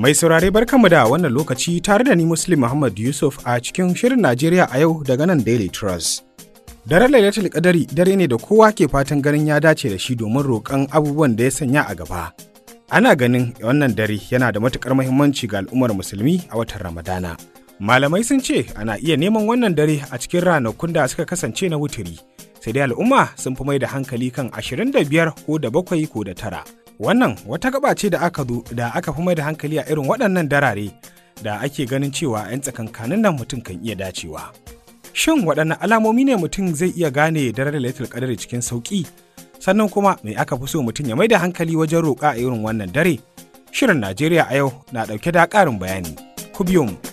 Mai saurare barkanmu da wannan lokaci tare da ni Muslim Muhammad Yusuf a cikin shirin Najeriya a yau daga nan Daily Trust. Daren Lailatul Qadari dare ne da kowa ke fatan ganin ya dace da shi domin roƙon abubuwan da ya sanya a gaba. Ana ganin wannan dare yana da matuƙar muhimmanci ga al'ummar musulmi a watan Ramadana. Malamai sun ce ana iya neman wannan dare a cikin ranakun da suka kasance na wuturi. Sai dai al'umma sun fi mai da hankali kan 25 ko da bakwai ko da tara. Wannan wata gaba ce da aka zo da aka fi mai da hankali a irin waɗannan darare da ake ganin cewa 'yan tsakankanin nan mutum kan iya dacewa. Shin waɗanne alamomi ne mutum zai iya gane daren lailatul qadari cikin sauƙi? Sannan kuma me aka fi so mutum ya mai da hankali wajen roƙa a irin wannan dare? Shirin Najeriya a yau na ɗauke da ƙarin bayani. Ku biyo mu.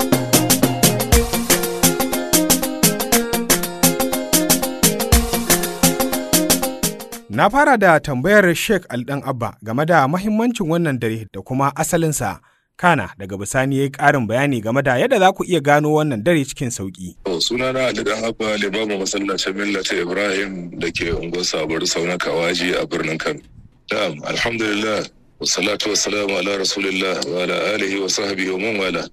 Na fara da tambayar Sheikh Aldan Abba game da mahimmancin wannan dare da kuma asalinsa. Kana daga bisani ya yi ƙarin bayani game da yadda za ku iya gano wannan dare cikin sauƙi. sunana Aldan Abba limamin masallacin Millata Ibrahim da ke unguwar Sabar Sauna Kawaji a birnin Kano. Na'am, alhamdulillah, wassalatu wassalamu ala rasulillah wa ala alihi wa sahbihi wa man wala.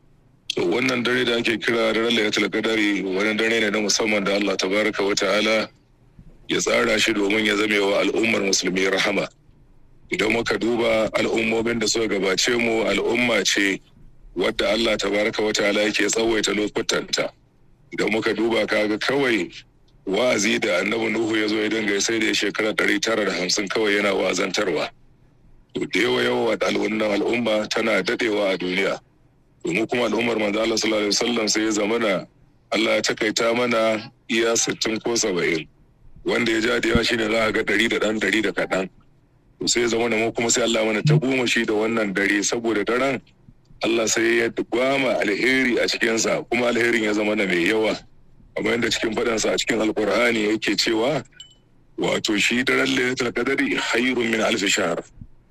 To wannan dare da ake kira daren Lailatul Qadari wani dare ne na musamman da Allah tabaraka wa ta'ala ya tsara shi domin ya zame wa al'ummar musulmi rahama idan muka duba al'ummomin da suka gabace mu al'umma ce wadda Allah tabaraka wa ta'ala yake tsawaita lokutanta idan muka duba kaga kawai wa'azi da annabi Nuhu ya zo ya dinga sai da shekara ɗari tara da hamsin kawai yana wa'azantarwa to da yawa yawa al'umma al'umma tana dadewa a duniya domin kuma al'ummar manzo Allah sallallahu alaihi wasallam sai ya zamana Allah ya takaita mana iya sittin ko saba'in wanda ya ja da yawa shine za a ga ɗari da ɗan ɗari da kaɗan to sai ya zama da mu kuma sai Allah mana ta goma shi da wannan dare saboda daren Allah sai ya gwama alheri a cikinsa kuma alherin ya zama da mai yawa kamar yadda cikin faɗansa a cikin alkur'ani yake cewa wato shi daren lailatul qadari hayrun min alf shahr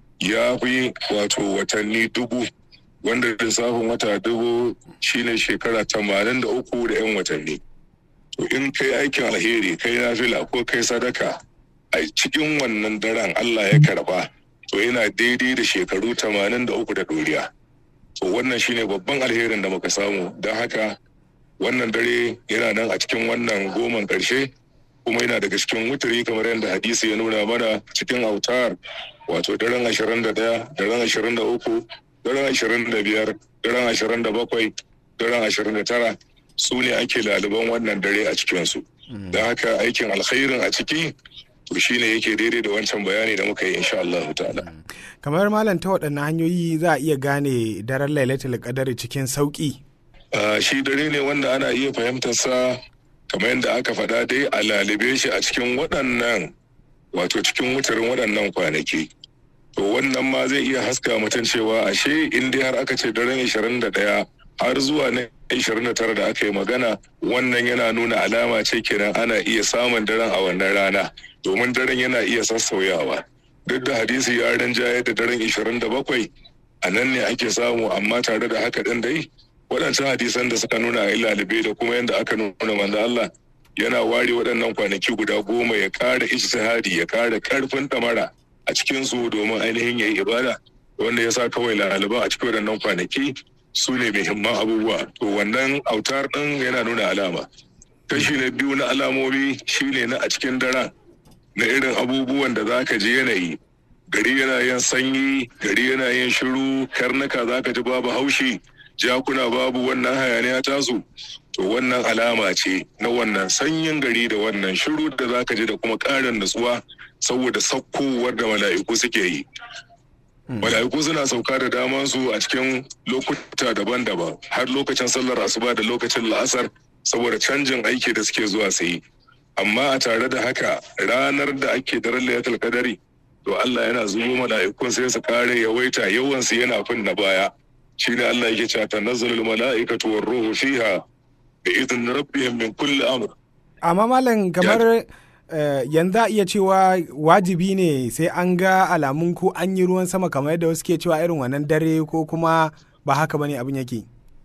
ya fi wato watanni dubu wanda lissafin wata dubu shine shekara tamanin da uku da 'yan watanni to in kai aikin alheri kai nafila ko kai sadaka a cikin wannan daren Allah ya karba to yana daidai da shekaru tamanin da uku da doriya to wannan shine babban alherin da muka samu don haka wannan dare yana nan a cikin wannan goman ƙarshe kuma yana daga cikin wuturi kamar yadda hadisi ya nuna mana cikin autar wato daren ashirin da ɗaya daren ashirin da uku daren ashirin da biyar daren ashirin da bakwai daren ashirin da tara su ne ake laliban wannan dare a cikinsu. Da haka aikin alkhairin a ciki to shi ne yake daidai da wancan bayani da muka yi insha Allah ta'ala. Kamar malam ta waɗanne hanyoyi za a iya gane daren lailatul qadari cikin sauƙi. Shi dare ne wanda ana iya fahimtar sa kamar yadda aka faɗa dai a lalibe shi a cikin waɗannan wato cikin wutarin waɗannan kwanaki. To wannan ma zai iya haska mutum cewa ashe in dai har aka ce daren 21 har zuwa na 29 da aka yi magana wannan yana nuna alama ce kenan ana iya samun daren a wannan rana domin daren yana iya sassauyawa duk da hadisi ya rinjaye da daren 27 a nan ne ake samu amma tare da haka ɗin dai waɗancan hadisan da suka nuna a ilalibe da kuma yadda aka nuna manzo Allah yana ware waɗannan kwanaki guda goma ya ƙara ijtihadi ya ƙara ƙarfin ɗamara a cikin su domin ainihin ya yi ibada wanda ya sa kawai laliban a cikin waɗannan kwanaki su ne muhimman abubuwa to wannan autar ɗin yana nuna alama kashi na biyu na alamomi shine na a cikin daren na irin abubuwan da za ka ji yanayi gari yana yin sanyi gari yana yin shiru karnuka za ka ji babu haushi jakuna babu wannan hayaniya tasu to wannan alama ce na wannan sanyin gari da wannan shiru da za ka ji da kuma ƙarin nutsuwa saboda sakkowar da mala'iku suke yi mala'iku suna sauka da daman su a cikin lokuta daban-daban har lokacin sallar asuba da lokacin la'asar saboda canjin aiki da suke zuwa su yi amma a tare da haka ranar da ake daren layatul kadari to Allah yana zubo mala'ikun sai su kare yawaita yawan su yana fin na baya shi ne Allah yake cewa tanazzalul mala'ikatu war ruhu fiha bi idin rabbihim min kulli amr amma malam kamar Uh, yanzu a iya cewa wajibi ne sai an ga alamun ko an yi ruwan sama kamar yadda wasu ke cewa irin wannan dare ko kuma ba haka bane abin yake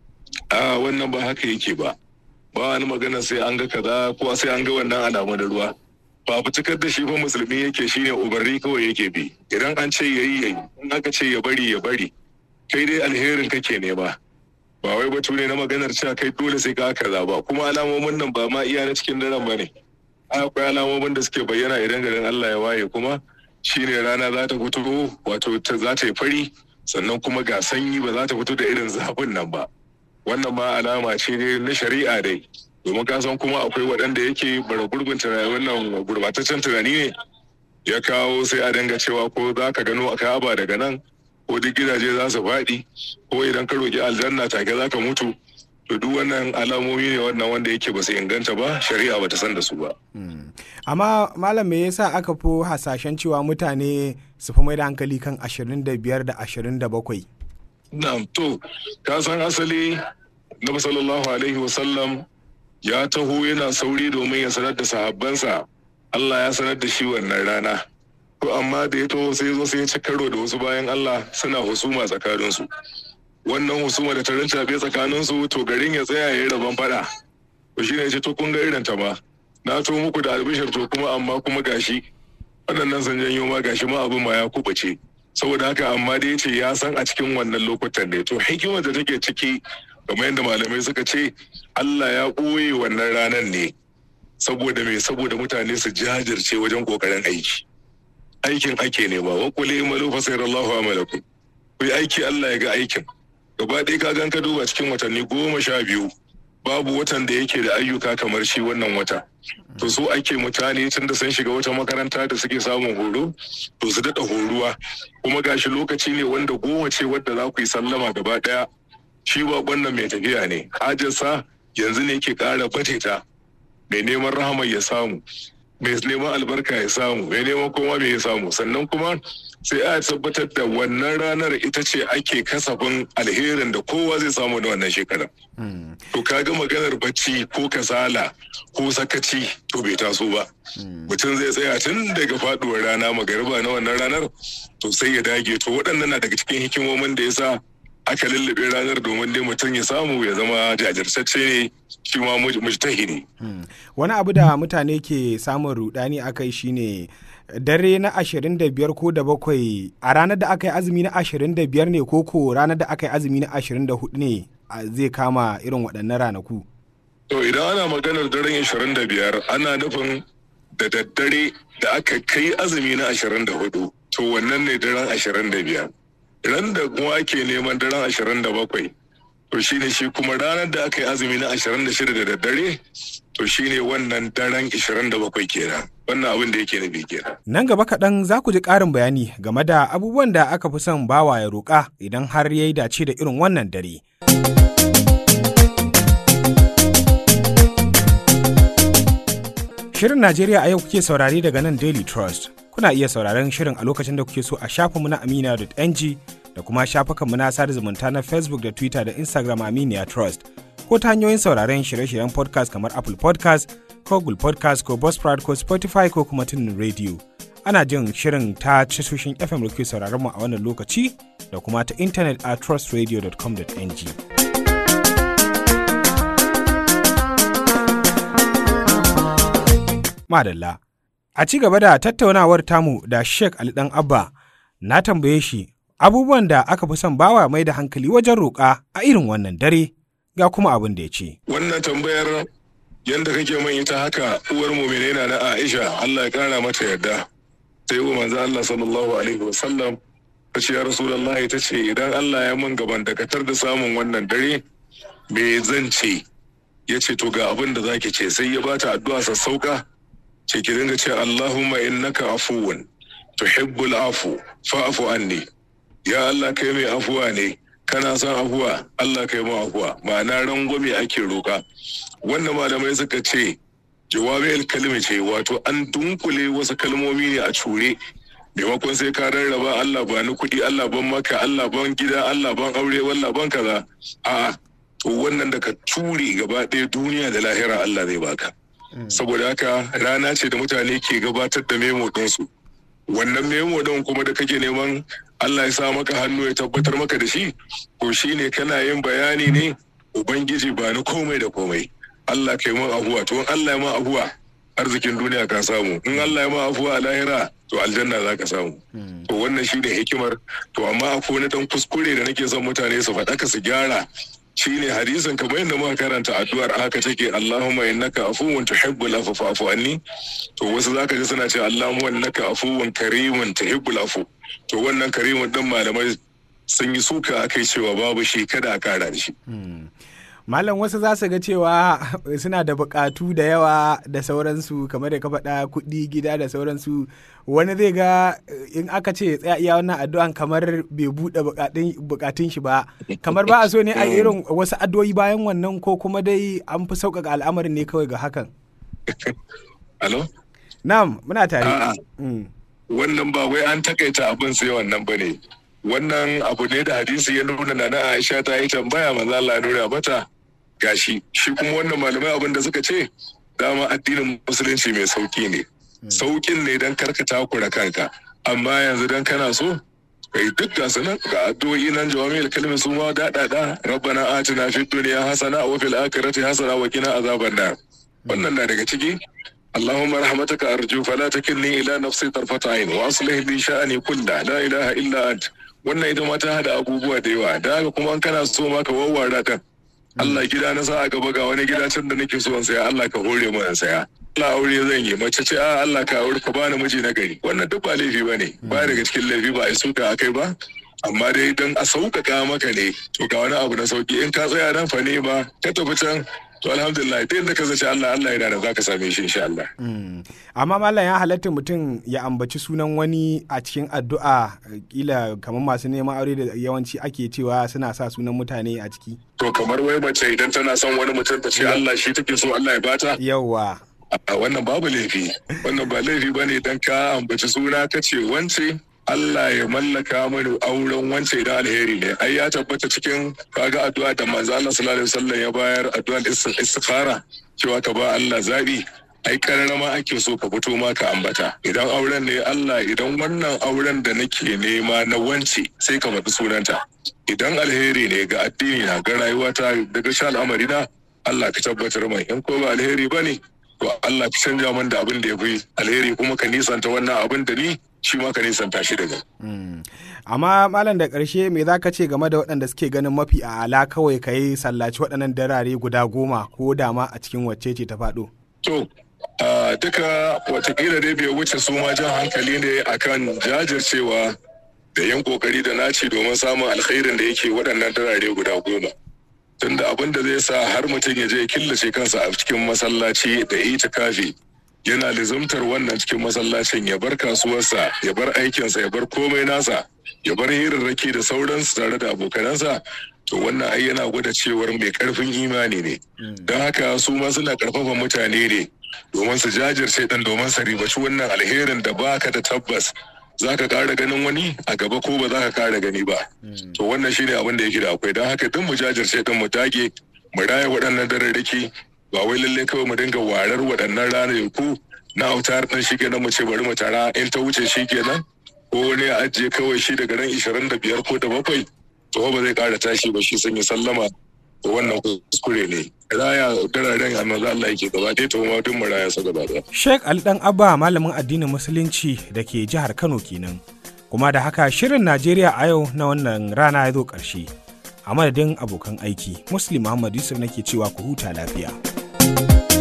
a wannan ba haka yake ba ba wani magana sai an ga kaza ko sai an ga wannan alamu da ruwa ba fitukar da shi fa musulmi yake shine umarni kawai yake bi idan an ce yayi yayi in aka ce ya bari ya bari kai dai alherin kake nema ba wai batu ne na maganar cewa kai dole sai ka kaza ba kuma alamomin nan ba ma iya na cikin daren ba ne akwai alamomin da suke bayyana idan garin Allah ya waye kuma shine rana za ta fito wato za ta yi fari sannan kuma ga sanyi ba za ta fito da irin zafin nan ba wannan ma alama ce ne na shari'a dai domin ka san kuma akwai waɗanda yake bara gurbin wannan gurbataccen tunani ne ya kawo sai a dinga cewa ko za ka gano a ka'aba daga nan ko duk gidaje za su faɗi ko idan ka roƙi aljanna take za ka mutu to duk wannan alamomi ne wannan wanda yake ba su inganta ba shari'a ba ta san da su ba. amma malam me yasa aka fi hasashen cewa mutane su fi mai da hankali kan 25 da 27 na'am to ka san asali na sallallahu alaihi wasallam ya taho yana sauri domin ya sanar da sahabbansa Allah ya sanar da shi wannan rana to amma da ya taho sai zo sai ya ci karo da wasu bayan Allah suna husuma tsakaninsu wannan husuma da ta rincaɓe tsakaninsu to garin ya tsaya ya yi rabon fada to shine ce to kun ga irin ta ma na to muku da albishir to kuma amma kuma gashi waɗannan sun janyo ma gashi ma abin ma ya kubace saboda haka amma dai ce ya san a cikin wannan lokutan ne to hikimar da take ciki kamar yadda malamai suka ce Allah ya ɓoye wannan ranar ne saboda me saboda mutane su jajirce wajen kokarin aiki aikin ake ne ba wakule imalu fa sayarallahu amalakum ku yi aiki Allah ya ga aikin gaba ɗaya ka gan ka duba cikin watanni goma sha biyu babu watan da yake da ayyuka kamar shi wannan wata to so ake mutane tun da sun shiga wata makaranta da suke samun horo to su daɗa horuwa kuma gashi lokaci ne wanda goma ce wadda za ku yi sallama gaba ɗaya shi ba wannan mai tafiya ne hajarsa yanzu ne ke ƙara ta mai neman rahama ya samu mai neman albarka ya samu mai neman koma mai ya samu sannan kuma sai a tabbatar da wannan ranar ita ce ake kasafin alherin da kowa zai samu da wannan shekara. To kaga maganar bacci ko kasala ko sakaci to bai taso ba. Mutum zai tsaya tun daga faduwar rana magariba na wannan ranar to sai ya dage to waɗannan na daga cikin hikimomin da ya sa aka lullube ranar domin dai mutum ya samu ya zama jajirtacce ne shi ma mujtahidi. Wani abu da mutane ke samun rudani akai shine dare na ashirin da biyar ko da bakwai a ranar da aka yi azumi na ashirin da biyar ne ko ko ranar da aka yi azumi na ashirin da hudu ne zai kama irin waɗannan ranaku. To idan ana maganar daren ashirin da biyar ana nufin da daddare da aka kai azumi na ashirin da hudu to wannan ne daren ashirin da biyar. Ran da kuma ake neman daren ashirin da bakwai to shine shi kuma ranar da aka yi azumi na ashirin da shida da daddare to shine wannan daren ashirin da bakwai kenan. wannan abin da yake nufi kenan. Nan gaba kaɗan za ku ji ƙarin bayani game da abubuwan da aka fi son bawa ya roƙa idan har ya yi dace da irin wannan dare. Shirin Najeriya a yau kuke saurare daga nan Daily Trust. Kuna iya sauraren shirin a lokacin da kuke so a shafinmu na amina.ng da kuma shafukanmu na sada zumunta na Facebook da Twitter da Instagram Aminiya Trust. Ko ta hanyoyin sauraren shirye-shiryen podcast kamar Apple podcast ko Google Podcast ko Buzzsprout ko Spotify ko kuma tunin radio. Ana jin shirin ta tashoshin FM da ke sauraron mu a wannan lokaci da kuma ta intanet a trustradio.com.ng. Madalla. A ci gaba da tattaunawar tamu da Sheikh Ali Dan Abba na tambaye shi abubuwan da aka fi son bawa mai da hankali wajen roƙa a irin wannan dare ga kuma abin da ya ce. Wannan tambayar yanda kake man ita haka uwar mu'mine na na Aisha Allah ya kara mata yarda sai wa manzo Allah sallallahu alaihi wasallam ta ce ya Rasulullah ta ce idan Allah ya mun gaban dakatar da samun wannan dare me zan ce ya ce to ga abin da zaki ce sai ya bata addu'a sassauka ce ki dinga ce Allahumma innaka afuwun tuhibbul afu fa'fu anni ya Allah kai mai afuwa ne kana son afuwa Allah kai mu afuwa ma'ana rangwame ake roka wannan malamai suka ce jawabi kalmi ce wato an dunkule wasu kalmomi ne a cure maimakon sai ka rarraba Allah ba ni kuɗi Allah ban maka Allah ban gida Allah ban aure wallah ban kaza a'a to wannan da ka ture gaba ɗaya duniya da lahira Allah zai baka saboda haka rana ce da mutane ke gabatar da memo ɗinsu wannan memo ɗin kuma da kake neman Allah ya sa maka hannu ya tabbatar maka da shi ko shine kana yin bayani ne ubangiji ba ni komai da komai Allah kai mun afuwa to in Allah ya ma afuwa arzikin duniya ka samu in Allah ya ma afuwa a lahira to aljanna za ka samu to wannan shi ne hikimar to amma akwai wani dan kuskure da nake son mutane su faɗaka su gyara shine hadisin kamar yadda muka karanta addu'ar haka take Allahumma innaka afuwun tuhibbul afwa fa'fu anni to wasu zaka ji suna cewa Allahumma innaka afuwun karimun tuhibbul afu to wannan karimun din malamai sun yi suka akai cewa babu shi kada a kara da shi Malam wasu za su ga cewa suna da bukatu da yawa da sauransu kamar da ka faɗa kuɗi gida da sauransu wani zai ga in aka ce tsaya iya wannan addu'an kamar bai buɗe bukatun shi ba kamar ba a so ne a irin wasu addu'o'i bayan wannan ko kuma dai an fi sauƙaƙa al'amarin ne kawai ga hakan. Alo? Na'am muna tare. Wannan ba wai an takaita abin sai wannan ba ne. wannan abu ne da hadisi ya nuna na Aisha ta yi tambaya manzo Allah nuna mata gashi shi kuma wannan malamai abin da suka ce dama addinin musulunci mai sauki ne saukin ne dan karka takura kanka amma yanzu dan kana so kai duk ga sunan ga addu'o'i nan jawami'ul kalmi su ma daɗaɗa rabbana atina fid dunya hasana wa fil akhirati hasana wa qina azaban nar wannan na daga ciki اللهم رحمتك أرجو فلا تكلني إلى نفسي طرفة عين وأصلح لي شأني كله لا إله إلا أنت wannan ita ma ta hada abubuwa da yawa da haka kuma kana so ma ka wawwara kan Allah gida na sa a gaba ga wani gida can da nake so in saya Allah ka hore mu in saya Allah aure zan yi mace ce a Allah ka aure ka bani miji na gari wannan duk ba laifi bane ba daga cikin laifi ba a suka akai ba amma dai dan a sauƙaƙa maka ne to ga wani abu na sauki in ka tsaya nan fa ne ba ka tafi can to alhamdulillah ta yadda ka zace Allah Allah yana da za ka same shi insha Allah. Amma mallam ya halatta mutum ya ambaci sunan wani a cikin addu'a kila kamar masu neman aure da yawanci ake cewa suna sa sunan mutane a ciki. To kamar wai mace idan tana son wani mutum ta ce Allah shi take so Allah ya bata. Yawwa. Wannan babu laifi. Wannan ba laifi bane idan ka ambaci suna ka ce wance Allah ya mallaka mani auren wance idan alheri ne ai ya tabbata cikin kaga addu'a da manzo Allah sallallahu alaihi wasallam ya bayar addu'ar istikhara cewa ka ba Allah zabi ai kararama ake so ka fito ma ka ambata idan auren ne Allah idan wannan auren da nake nema na wance sai ka faɗi sunanta idan alheri ne ga addini na ga rayuwata daga sha al'amari na Allah ka tabbatar mai in ko ba alheri bane to Allah ka canja min da abin da ya fi alheri kuma ka nisanta wannan abin da ni shi ma ka nisanta shi daga. Amma malam da ƙarshe me za ka ce game da waɗanda suke ganin mafi a ala kawai ka yi sallaci waɗannan darare guda goma ko dama a cikin wacce ce ta faɗo? To, duka watakila dai bai wuce su ma jan hankali ne akan jajircewa da yan kokari da naci domin samun alkhairin da yake waɗannan darare guda goma. Tunda abin da zai sa har mutum ya je ya killace kansa a cikin masallaci da itikafi yana lizumtar wannan cikin masallacin ya bar kasuwarsa ya bar aikinsa ya bar komai nasa ya bar hirarraki da sauransu tare da abokanansa to wannan ai yana gwada cewar mai karfin imani ne don haka su ma suna karfafa mutane ne domin su jajirce dan domin su ribaci wannan alherin da baka da tabbas za ka kara ganin wani a gaba ko ba za ka kara gani ba to wannan shine abin da yake da akwai don haka duk mu jajirce din mu dage mu raya waɗannan dararraki ba wai lalle kawai mu dinga warar waɗannan ranaku na autar ɗin shi kenan mu ce bari mu tara in ta wuce shi kenan ko wani ya ajiye kawai shi daga ran ishirin da biyar ko da bakwai to ba zai ƙara tashi ba shi sun yi sallama to wannan kuskure ne raya dararen a maza Allah yake gaba ɗaya to ma duk mu raya sa gaba ɗaya. Sheikh Ali Dan Abba malamin addinin musulunci da ke jihar Kano kenan kuma da haka shirin Najeriya a yau na wannan rana ya zo ƙarshe. a madadin abokan aiki muslim muhammad yusuf nake cewa ku huta lafiya.